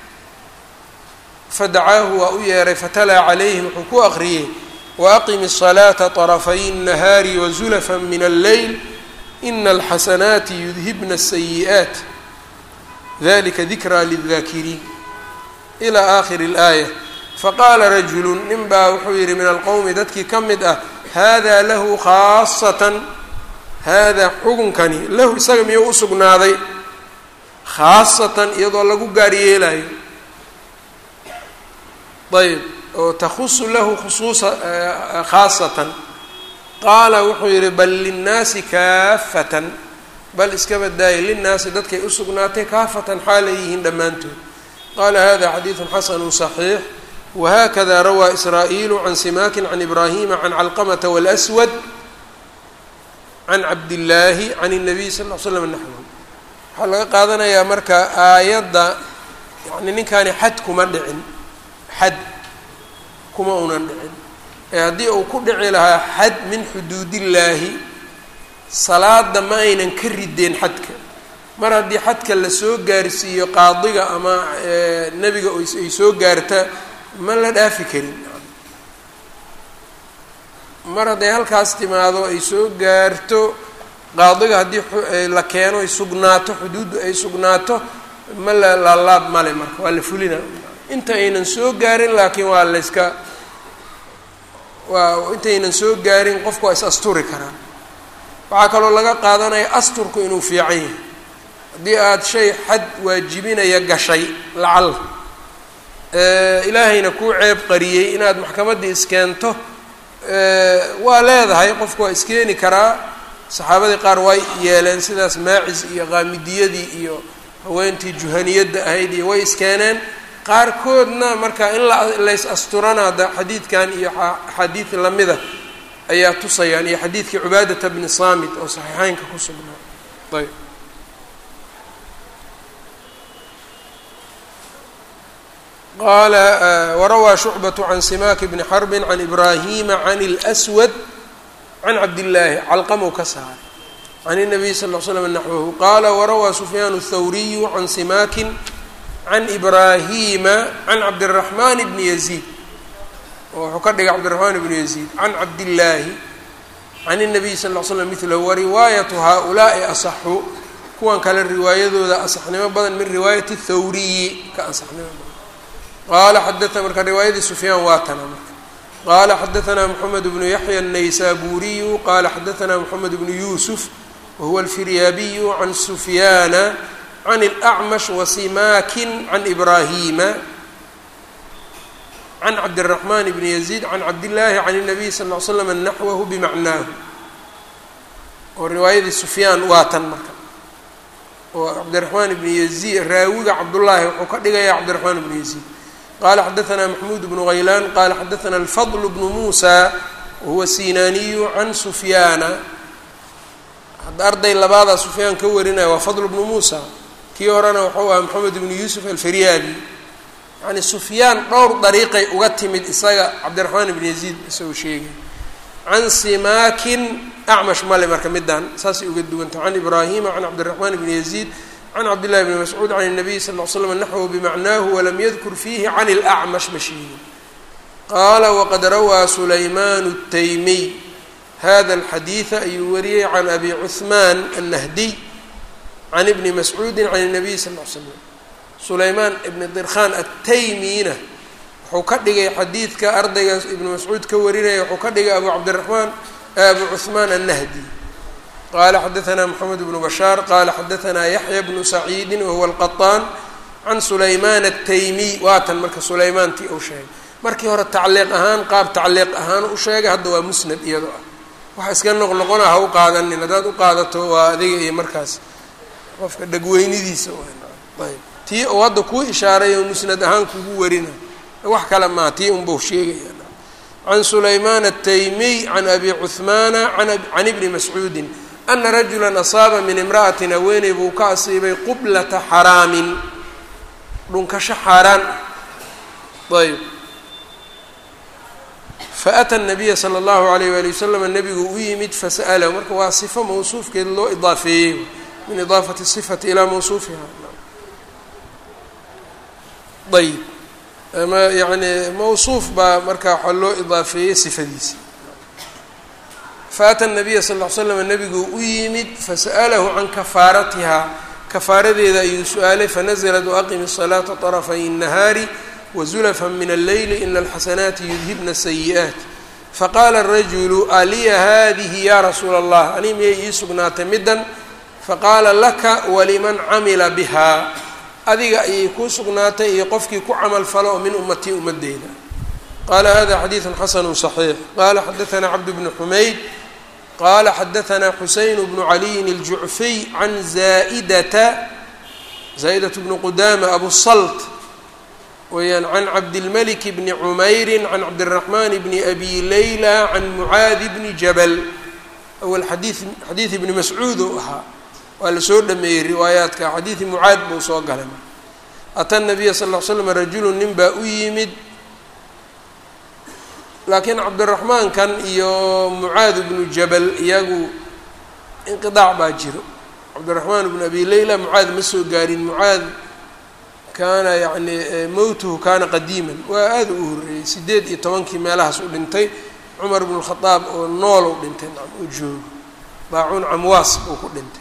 fadacaahu waa u yeeray fatalaa calayhi wuxuu ku aqriyey waaqimi الصalaata طrafay الnahaari wazulafa min alleyl ina alxasanaati yudhibna الsayi'aat dalika dikraa lلdaakiriin ilى aakhiri اlaaya faqaala rajulu nin baa wuxuu yidhi min alqowmi dadkii ka mid ah hada lahu khaasatan haadaa xukunkani lahu isaga miyuu u sugnaaday khaasatan iyadoo lagu gaar yeelayo ayb oo takhusu lahu khusuusa khaasatan qaala wuxuu yidhi bal linnaasi kaafatan bal iska badaayay linnaasi dadkay u sugnaatay kaafatan xaalay yihiin dhammaantood qaala hada xadiidu xasanu صaxiix whakada rawaa israa'iilu can simaakin can ibraahima can calqamata wاlأswad can cabdillaahi can الnabiy sal ll l slam naxwu waxaa laga qaadanayaa marka aayadda yani ninkaani xad kuma dhicin xad kuma unan dhicin ee haddii uu ku dhici lahaa xad min xuduudillaahi salaada ma aynan ka rideen xadka mar haddii xadka lasoo gaarsiiyo qaadiga ama nebiga ay soo gaarta ma la dhaafi karin mar hadday halkaas timaado ay soo gaarto qaadiga haddii la keeno ay sugnaato xuduuddu ay sugnaato ma la laalaab male marka waa la fulina inta aynan soo gaarin laakiin waa layska waa intaynan soo gaarin qofku waa is asturi karaa waxaa kaloo laga qaadanaya asturku inuu fiican yahay haddii aada shay xad waajibinaya gashay lacal ilaahayna kuu ceeb qariyey inaad maxkamaddii iskeento waa leedahay qofku waa iskeeni karaa saxaabadii qaar way yeeleen sidaas maacis iyo qaamidiyadii iyo haweentii juhaniyadda ahayd iyo way iskeeneen qaarkoodna marka in lays asturana da xadiidkan iyo axaadiid lamida ayaa tusayaan iyo xadiidkii cubaadata bni saamit oo saxiixeynka ku sugnaa ayb qaala warawaa shucbaة can simak bni xarbi can ibrahima can اlأswad can cabdillaahi calqamow ka saaray can الnabiy sal ll slam naxwahu qaala warawaa sufyaan الthawriyu can simakin can ibrahima can cabdالraxman bni yaziid oo wuxuu ka dhigay cabdiraxmaan bni yaziid can cabdillaahi can الnabiy sal ll slam milahu wariwaayatu haaulaa'i asaxu kuwan kale riwaayadooda asaxnimo badan min riwaayati thawriyi ka asaxnimo badan qaala xadaa marka riwaayadii sufyaan waa tana marka qaala xadaanaa moxamed bnu yaxya الnaysaburiyu qaala xadaanaa moxamed bnu yuusuf wahuwa alfiryaabiyu can sufyaana can اlأcmash wasimakin can ibrahima can cabdالraxman bni yaziid can cabdillaahi can الnabiy sal ll l slam naxwahu bimacnaahu oo riwaayadii sufyaan waa tan marka oo cabdiraxmaan bni yaziid raawiga cabdullaahi wuxuu ka dhigaya cabdiraxmaan bni yaziid qala xadaanaa maxmuud bnu haylaan qala xadaana alfadl bnu muusa wahuwa sinaaniyu can sufyaana hadda arday labaadaa sufyaan ka warinaya waa fadl bnu muusa kii horena wuxuu ahaa maxamed bnu yuusuf alfaryaabi yani sufyaan dhowr dariiqay uga timid isaga cabdiraxmaan ibn yaziid isagoo sheegay can simaakin acmash male marka midaan saasay uga duwanta can ibraahima can cabdiraxmaan bni yaziid can cabdillahi bni mascuud can الnabiy sal ll slam naxwu bimacnaahu walam yadkur fiihi can اlacmash ma sheegin qaala waqad rawaa sulaymaan الtaymiy hada alxadiida ayuu wariyey can abi cuثmaan annahdiy can ibni mascuudi can الnabiy sal l slam sulaymaan ibni dirkhan attaymina wuxuu ka dhigay xadiidka ardaygaas ibnu mascuud ka warinaya wuxuu ka dhigay abu cabdiraxmaan abu cuثmaan annahdi qala xadaanaa moxamed bnu bashaar qala xadaanaa yaxya bnu saciidi wahuwa alqaطaan can sulaymaan ataymiy waatan marka sulaymaantii uu sheegay markii hore tacliiq ahaan qaab tacliiq ahaan u sheegay hadda waa musnad iyadoo ah waxa iska noqnoqona ha u qaadanin haddaad u qaadato waa adiga iyo markaas qofka dhegweynidiisa ayb tii uu hadda kuu ishaaray oo musnad ahaan kugu warina wax kale maa tii unbau sheegaya can sulaymaan ataymiy can abi cuثmaana can ibni mascuudin ana rajula asaaba min imra'atin haweeney buu ka asiibay qublata xaraamin dhunkasho xaaraan ayb faata nabiya sala allahu alayh wali wasalam nabigu u yimid fasa'lahu marka waa sifo mawsuufkeed loo idaafeeyey min idaafati sifati ilaa mawsuufiha ayb ama yani mawsuuf baa marka waxaa loo idaafeeyey sifadiisa faata nabiya sal l slam nabigu u yimid fasa'alahu can kafaaratiha kafaaradeeda ayuu su-aalay fanaزlat waaqimi الصalaata طrafay الnahaari wazulafa min alleyli ina alxasanaati yudhibna الsayi'aat faqaala الrajulu aliya hadihi ya rasuula اllah ani miyay ii sugnaatay middan faqaala laka waliman camila biha adiga ayay kuu sugnaatay iyo qofkii ku camal falo oo min ummatii ummadeyda qala hada xadiiثu xasanu صaxiix qala xadaثna cabd bn xumayd qala xadaثna xuseyn bnu caliyin الjucfiy can zaidata zaa'idaة bni qudama abu salt weyaan can cabdilmalik bni cumayri can cabdالraxman bni abi layla can mucaadi bni jabal awal xadii xadiid ibni mascuud ou ahaa waa lasoo dhameeyey riwaayaadka xadiidi mucaad buu soo galay ata nabiya sal l slam rajulu nin baa u yimid laakiin cabdiraxmaankan iyo mucaad bnu jabal iyagu inqidaac baa jiro cabdiraxmaan bnu abi leyla mucaad ma soo gaarin mucaad kaana yani mowtuhu kaana qadiiman waa aada u horeeyey sideed iyo tobankii meelahaas u dhintay cumar bnu khadaab oo nool u dhintay u joogo daacuun camwaas buu ku dhintay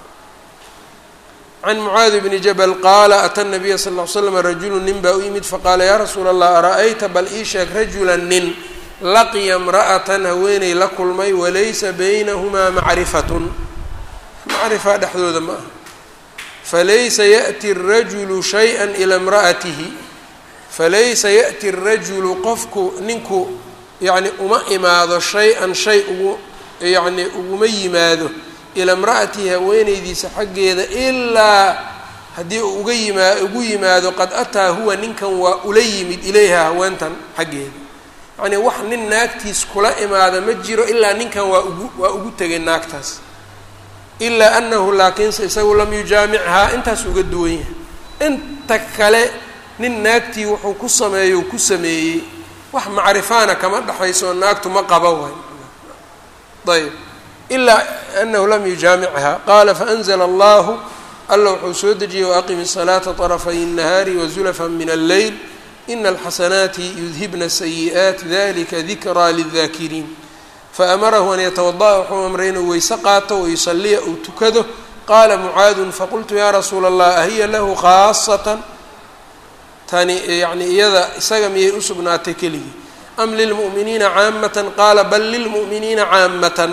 can mucaadi bni jabal qaala ata nabiya sal l slam rajulu nin baa u yimid faqaala yaa rasuula allah ara-ayta bal ii sheeg rajula nin laqiya imra'atan haweeney la kulmay walaysa baynahumaa macrifatun macrifa dhexdooda ma aha falaysa ya'ti arajulu shay-an ilaa imra'atihi falaysa ya'ti arajulu qofku ninku yacni uma imaado shay-an shay ugu yacni uguma yimaado ilaa imra'atihi haweeneydiisa xaggeeda ilaa haddii uu uga yimaa ugu yimaado qad ataa huwa ninkan waa ula yimid ilayha haweentan xaggeeda yacnii wax nin naagtiis kula imaada ma jiro ilaa ninkan waa ugu waa ugu tegay naagtaas ilaa anahu laakiinse isagu lam yujaamichaa intaas uga duwan yahay inta kale nin naagtii wuxuu ku sameeyo ku sameeyey wax macrifaana kama dhexayso naagtu ma qaba waay ayb ilaa anahu lam yujaamichaa qaala faanzla allahu alla wuxuu soo dejiyey waaqimi الsalaata طrafay الnahaari wazulafa min alleyl ina alxasanaati yudhibna sayi'aat dalika dikraa lلdaakiriin faamarahu an yatawada'a wuxuu amray inuu weyse qaato wayusaliya uu tukado qaala mucaadun faqultu ya rasuula allah ahiya lahu khaasatan tani yani iyada isaga miyay u sugnaatay keligii am lilmu'miniina caamatan qaala bal lilmu'miniina caamatan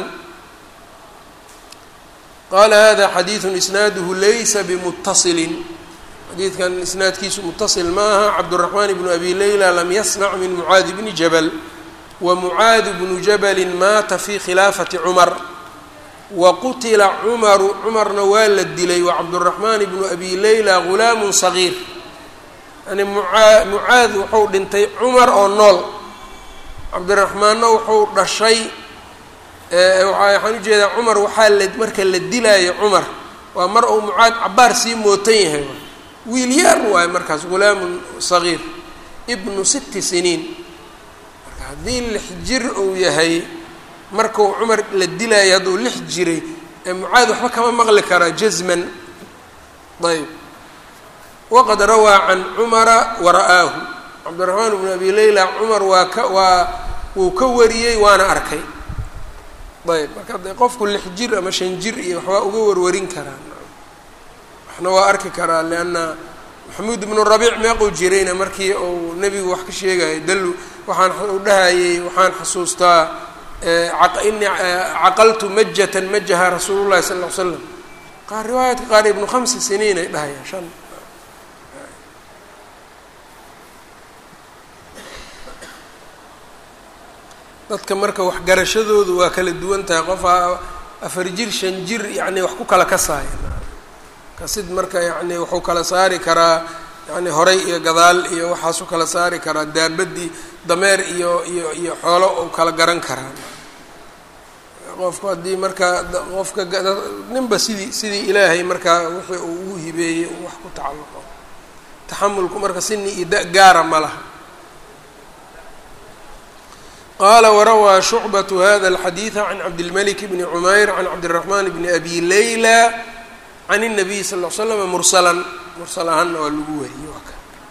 qala hada xadiidu isnaaduhu laysa bimutasilin xadiidkan isnaadkiisu mutasil ma aha cabduraxmaan bnu abi leyla lam yasmac min mucaadi bni jabal wa mucaadu bnu jabalin maata fi khilaafati cumar wa qutila cumaru cumarna waa la dilay wa cabduraxmaan bnu abi leyla gulaamun sagiir yani muaa mucaad wuxuu dhintay cumar oo nool cabdiraxmaanna wuxuu dhashay waxaan ujeedaa cumar waxaa la marka la dilaayo cumar waa mar uu mucaad cabaar sii mootan yahay wiil yaar waayo markaas gulaamun sagiir ibnu sitti siniin marka haddii lix jir uu yahay markuu cumar la dilaayo hadduu lix jiray ee mucaad waxba kama maqli karaa jazman ayb waqad rawaa can cumara wara'aahu cabdiraxmaan bnu abi leyla cumar waa ka waa wuu ka wariyey waana arkay ayb marka de qofku lix jir ama shan jir iyo waxbaa uga warwarin karaa waxna waa arki karaa leanna maxamuud ibnu rabiic meequu jirayna markii uu nebigu wax ka sheegayay dalu waxaan u dhahayey waxaan xasuustaa ini caqaltu majatan majaha rasuulu llahi sala ll ly slam qaar riwaayaadka qaar ibnu khamsi siniin ay dhahayaan shan dadka marka waxgarashadoodu waa kala duwan tahay qofa afar jir shan jir yacni wax ku kala kasaaya kasid marka yacni wuxuu kala saari karaa yani horay iyo gadaal iyo waxaas u kala saari karaa daabadii dameer iyo iyo iyo xoolo uu kala garan karaa qofku haddii marka qofka ninba sidii sidii ilaahay markaa wixii uu ugu hibeeyey uu wax ku tacalluqo taxamulku marka sini iyo da gaara ma laha qala warawaa shucbaة hada الxadiiثa can cabdilmlik bni cumayr can cabdالraxman bni abi layla can الnabiy sal ll slm mursalan mursal ahaanna waa lagu wariyey waa ka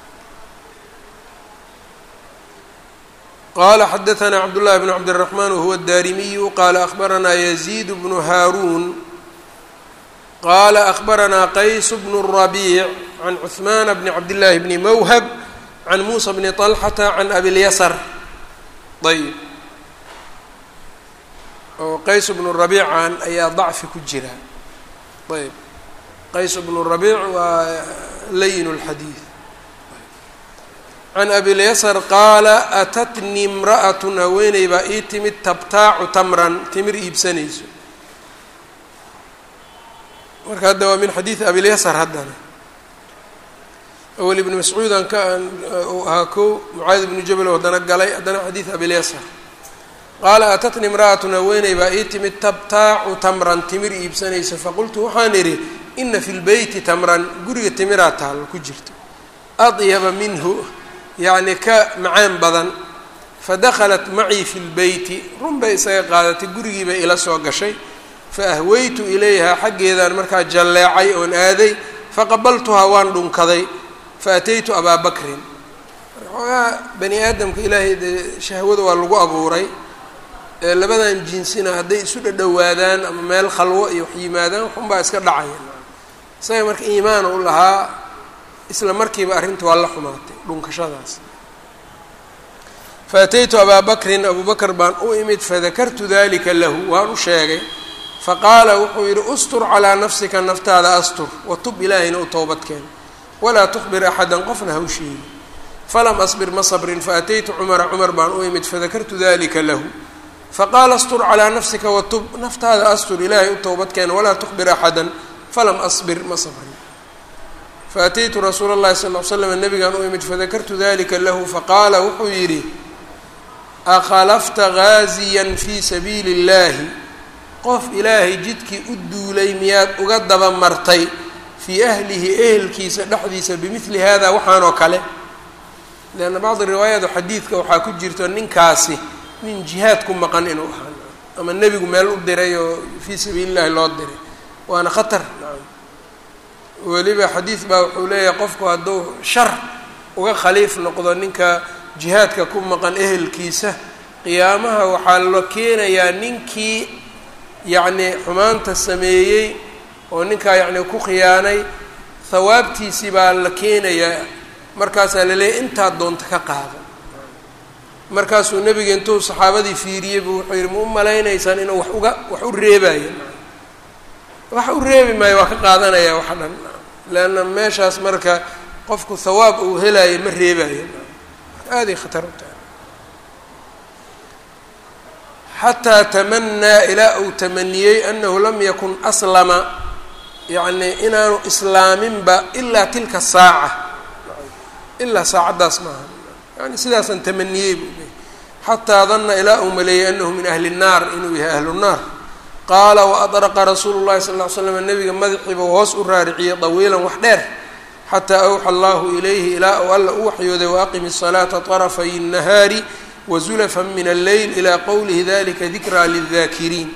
qala xadaثna cabdالlahi bn cabdالرaحman wahuwa الdarimiyu qala akhbarana yazid bnu haarun qala akhbarana qays bn الرabiع can cثman bni cabdالlahi bni mwhb can musa bni طlxata can abilyasr ayb oo qays bnu rabiican ayaa dacfi ku jira ayb qays bnu rabiic waa layin اlxadiid can abilyasar qaala atatni imra'atun haweeney baa ii timid tabtaacu tamran timir iibsanayso marka hadda waa min xadiidi abilyasar haddana awel ibnu mascuudan ka uu ahaa kow mucaadi ibnu jabal oo haddana galay haddana xadiid abilyasar qaala atatni imra'atun haweeney baa ii timid tabtaacu tamran timir iibsanaysa faqultu waxaan idhi ina fi lbeyti tamran guriga timiraa taalo ku jirto adyaba minhu yacni ka macaan badan fadakhalat macii fi lbeyti run bay isaga qaadatay gurigii bay ila soo gashay faahweytu ilayhaa xaggeedaan markaa jalleecay oon aaday faqabaltuhaa waan dhunkaday faataytu abaa bakrin xoogaa bani aadamka ilaahay dee shahwada waa lagu abuuray ee labadan jinsina hadday isu dhadhowaadaan ama meel khalwo iyo wax yimaadaan waxunbaa iska dhacaya isaga marka iimaan u lahaa isla markiiba arrinta waa la xumaatay dhunkashadaas faataytu abaa bakrin abuu bakr baan u imid fadakartu dalika lahu waan u sheegay faqaala wuxuu yidhi ustur calaa nafsika naftaada astur watub ilaahayna u towbadkeen walaa tukhbir axadan qofna ha u sheegi falam asbir ma sabrin faataytu cumara cumar baan u imid fadakartu dalika lahu faqaala astur calaa nafsika watub naftaada astur ilaahay u towbadkeen walaa tukhbir axadan falam asbir ma sabrin faataytu rasuula اllahi sal l slam nabigaan u imid fadakartu dalika lahu faqaala wuxuu yidhi akhalafta gaaziyan fii sabiili اllahi qof ilaahay jidkii u duulay miyaad uga daba martay fii ahlihi ehelkiisa dhexdiisa bimidli hada waxaanoo kale leanna bacdi riwaayaat xadiidka waxaa ku jirto ninkaasi nin jihaad ku maqan inuu ahaa ama nebigu meel u diray oo fii sabiili llahi loo diray waana khatar weliba xadiid baa wuxuu leeyahay qofku hadduu shar uga khaliif noqdo ninka jihaadka ku maqan ehelkiisa qiyaamaha waxaa la keenayaa ninkii yacni xumaanta sameeyey oo ninkaa yacni ku khiyaanay hawaabtiisii baa la keenayaa markaasaa la leeyahy intaad doonta ka qaado markaasuu nebiga intuu saxaabadii fiiriyey buu wuxuu yidhi ma u malaynaysaan inuu wax uga wax u reebayo wax u reebi maayo waa ka qaadanaya waxa dhan leanna meeshaas marka qofku hawaab uu helayo ma reebayo aaday khatar u tahay xataa tamanaa ilaa uu tamaniyey anahu lam yakun aslama yacni inaanu islaaminba ilaa tilka saaca ilaa saacaddaas maaha yani sidaasaan tamaniyey buu leeyay xataa danna ilaa uu maleeyey anahu min ahli الnaar inuu yahay ahlu الnaar qaala waadraqa rasuulu llahi sal ll ly slam nabiga madaxiibuu hoos u raariciyey dawiilan wax dheer xataa awxa allahu ilayhi ilaa uu alla u waxyooday waaqimi الsalaata طarafay الnahaari wzulfa min alleyl ilى qowlihi dalika dikraa lلdaakiriin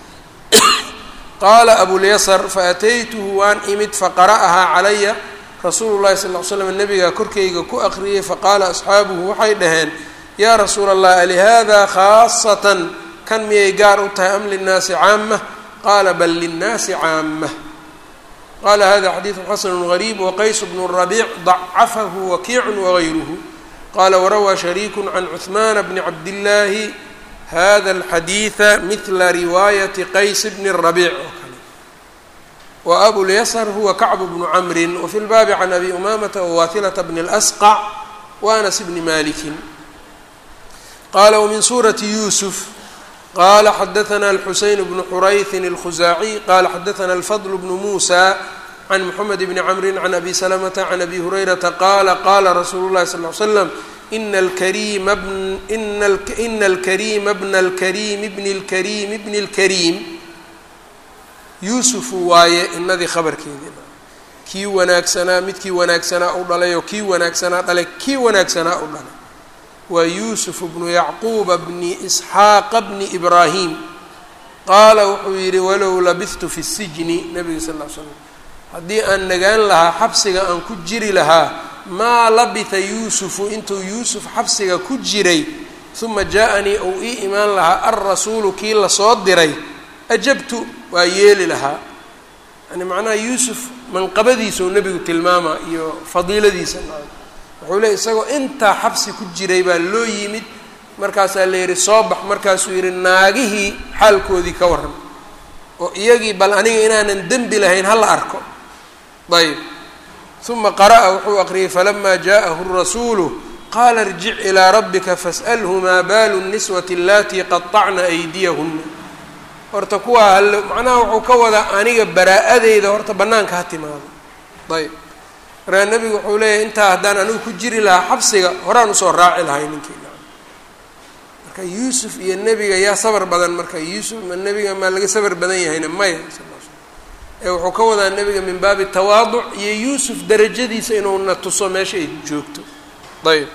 qaala abulyasr faataytuhu waan imid faqara'ahaa calaya rasuulu llahi sal l slam nabigaa korkeyga ku aqriyey faqaala asxaabuhu waxay dhaheen yaa rasuula allah alihada khaasatan kan miyay gaar u tahay am linnaasi caamah qaala bal linnaasi caamah qala hada xadiidu xasanu gariib waqays bnu rabiic dacafahu wakiicu wagayruhu qala warawaa shariiku can cuثmaan bni cabdillaahi hada alxadiida midla riwaayati qays bni rabiic oo kale wa abulyasr huwa kacbu bnu camrin wafi lbaabi can abi umamata wawaatilata bni اlasqac waanas bni malikin qala wmin suurati yusuf qala xadaثna alxuseyn bnu xurayثin اlkhuzaaciy qala xadaثna alfadl bnu musa can mxamed bni camri can abi slmta can abi hurayrata qaala qaala rasuulu اlahi sal ly slam ina alkarima ina alkarima bna alkarimi bni اlkarimi bni اlkariim yuusufu waaye inadii khabarkeedii kii wanaagsanaa midkii wanaagsanaa u dhalay oo kii wanaagsanaa dhalay kii wanaagsanaa u dhalay waa yuusuf bnu yacquuba bni isxaaqa bni ibraahim qaala wuxuu yidhi walow labihtu fi sijni nabiga sal l slam haddii aan nagaan lahaa xabsiga aan ku jiri lahaa maa labitha yuusufu intuu yuusuf xabsiga ku jiray uma jaa-anii ou ii imaan lahaa alrasuulu kii lasoo diray ajabtu waa yeeli lahaa yani macnaha yuusuf manqabadiisau nebigu tilmaama iyo fadiiladiisa wuxuu leey isagoo intaa xabsi ku jiray baa loo yimid markaasaa la yidhi soo bax markaasuu yidhi naagihii xaalkoodii ka warran oo iyagii bal aniga inaanan dembi lahayn hala arko ayb uma qara'a wuxuu aqriyey falama jaءahu الrasuulu qaala irjic ilىa rabbika fasأlhu maa baalu الniswati alatii qaطacna aydiyahuna horta kuwaa hal macnaha wuxuu ka wadaa aniga baraa-adeyda horta bannaanka ha timaado ayb markaa nebigu wuxuu leeyahay intaa haddaan anigu ku jiri lahaa xabsiga horaan usoo raaci lahay ninkii marka yuusuf iyo nebiga yaa sabar badan marka yuusuf ma nebiga maa laga sabar badan yahayna maya ee wuxuu ka wadaa nebiga min baabi tawaaduc iyo yuusuf darajadiisa inuuna tuso meesha ay joogto ayb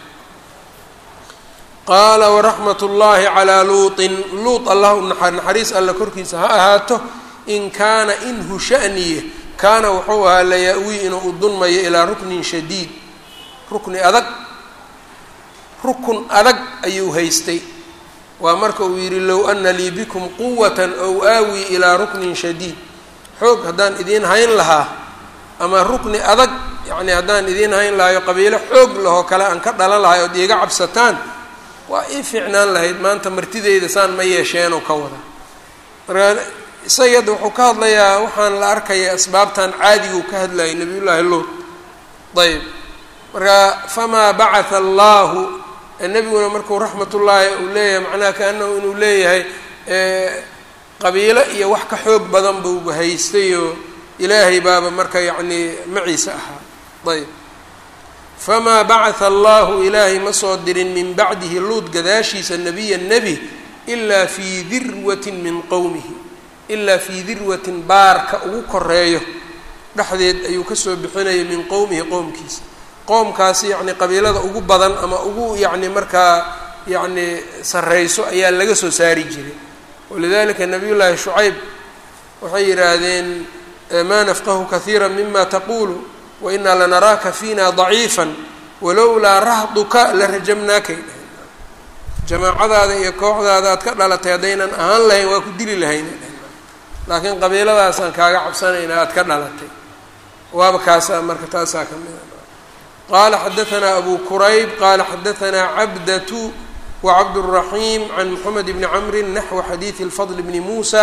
qaala waraxmat ullaahi calaa luutin luut allah u naxariis alla korkiisa ha ahaato in kaana inhu sha'niye kaana wuxuu ahaa layaa-wii inuu u dunmayo ilaa ruknin shadiid rukni adag rukun adag ayuu haystay waa marka uu yidhi low ana lii bikum quwatan ow aawii ilaa ruknin shadiid xoog haddaan idiin hayn lahaa ama rukni adag yacni haddaan idiin hayn lahayo qabiilo xoog lahoo kale aan ka dhalan lahay ood iiga cabsataan waa ii fiicnaan lahayd maanta martideyda saan ma yeesheenoo ka wada markaa isaga hadda wuxuu ka hadlayaa waxaan la arkaya asbaabtan caadigu ka hadlayay nabiyullaahi luut ayb marka famaa bacatha allaahu nebiguna markuu raxmatullaahi uu leeyahay macnaha kaanahu inuu leeyahay qabiilo iyo wax ka xoog badan buu haystayoo ilaahay baaba marka yacnii maciise ahaa ayb famaa bacatha allahu ilaahay ma soo dirin min bacdihi luud gadaashiisa nebiya nebi ilaa fii dirwatin min qowmihi ilaa fii dirwatin baarka ugu koreeyo dhexdeed ayuu kasoo bixinaya min qowmihi qowmkiisa qoomkaasi yacni qabiilada ugu badan ama ugu yacni markaa yacni sarreyso ayaa laga soo saari jiray walidalika nabiy llaahi shucayb waxay yidhaahdeen maa nafqahu kahiira mima taqulu wainaa lanaraaka fiina daciifa walowlaa rahduka la rajamnaakay dhahay jamaacadaada iyo kooxdaada aad ka dhalatay haddaynan ahaan lahayn waa ku dili lahayna laakiin qabiiladaasaan kaaga cabsanayna aad ka dhalatay waaba kaasaa marka taasaa ka mida qaala xadaanaa abu kurayb qaala xadaanaa cabdatu wacabdالraxiim can moxamed bni camri naxwi xadiidi اlfadl bni muusa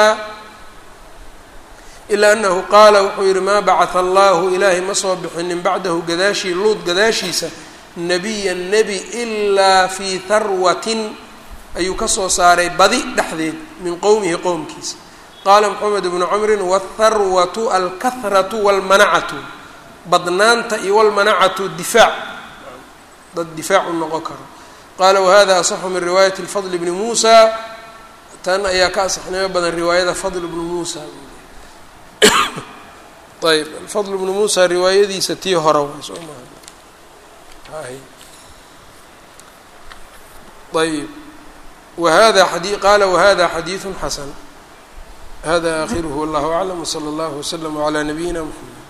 ilaa anahu qaala wuxuu yihi maa bacatha allahu ilaahay ma soo bixinin bacdahu gadaashii luud gadaashiisa nebiya nebi ilaa fii harwatin ayuu kasoo saaray badi dhexdeed min qowmihi qowmkiisa qaala moxamed bnu camrin wاtharwatu alkahratu wاlmanacatu badnaanta iyo wlmanacatu difaac dad difaacu noqon karo qaala wahada asaxu min riwaayati lfadl bni muusa tan ayaa ka asaxnimo badan riwaayada fadl bnu muusa ayb alfadl bnu muusa riwaayadiisa tii hore waa soo maha ayb wahada adi qaala wahada xadiiثu xasan hada akhiruhu wallahu aclam wslى اllah wslm عlى nabiyina mxamed